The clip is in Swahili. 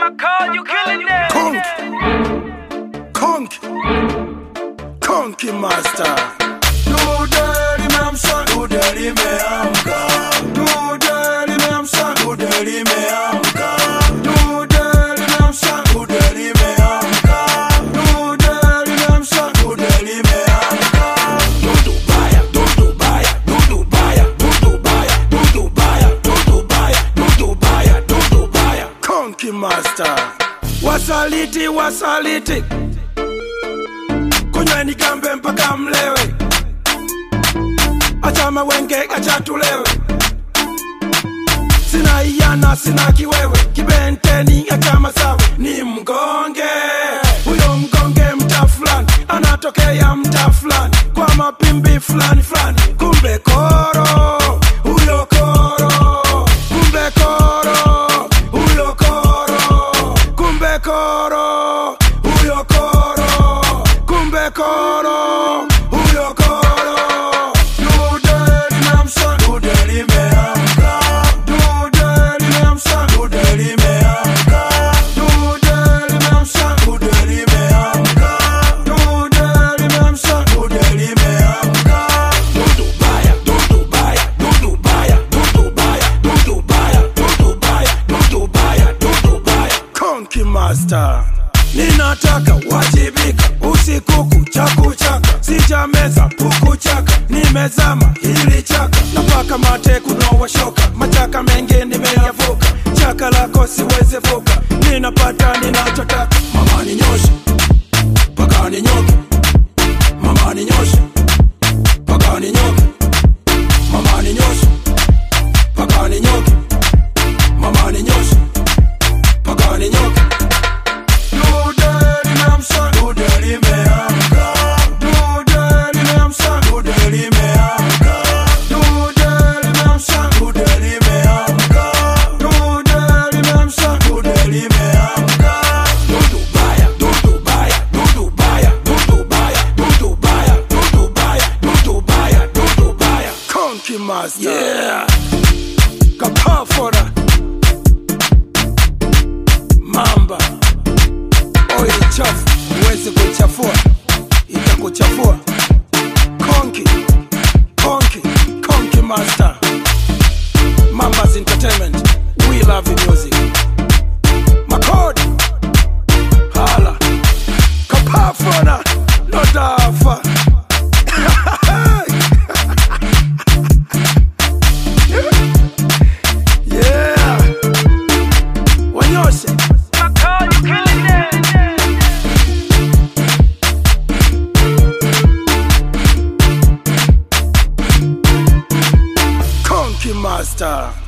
Call you killing them. Conk, conk, conky master. Dude limeamsha, dude limeamka. Dude limeamsha, dude limeamka. Dude limeamsha, dude limeamka. Dude limeamsha, dude limeamka. Dudu baya, dudu baya, dudu baya, dudu baya, dudu baya, dudu baya, dudu baya, dudu baya. Conky master. Wasaliti, wasaliti. Kunyweni kambe mpaka mlewe. Acha mawenge, acha tulewe. Sina iyana, sina kiwewe. Kibenteni, acha masawe. Ni mgonge. Huyo mgonge mta fulani. Anatokea mta fulani. Kwa mapimbi fulani fulani. Kumbe koro. Huyo koro. Kumbe koro. Huyo koro. Kumbe koro. Huyo koro. Kumbe koro. Huyo koro. Dude limeamsha, dude limeamka. Dude limeamsha, dude limeamka. Dude limeamsha, dude limeamka. Dude limeamsha, dude limeamka. Dudu baya, dudu baya, dudu baya, dudu baya, dudu baya, dudu baya, dudu baya, dudu baya. Konki Master. Ninataka wajibika usiku kucha kuchaka, sijameza puku chaka, nimezama hili chaka, napaka mate kunowa shoka, machaka mengi nimeyavuka, chaka lako siwezi vuka, ninapata ninachotaka, mama ninyoshe paka ninyoke, mama ninyoshe paka ninyoke, mama ninyoshe paka ninyoke, mama ninyoshe paka ninyoke. Dude limeamsha, dude limeamka. Dude limeamsha, dude limeamka. Dude limeamsha, dude limeamka. Dude limeamsha, dude limeamka. Dudu baya, dudu baya, dudu baya, dudu baya, dudu baya, dudu baya, dudu baya, dudu baya. Konki Master. Yeah. Kapafora. Mamba oili chafu huwezi kuchafua, itakuchafua. Konki, konki, konki master. Mambas Entertainment, we love you music. Makodi, hala, kapafona, no dafa. yeah, wanyoshe. Call you killing them. Konki Master.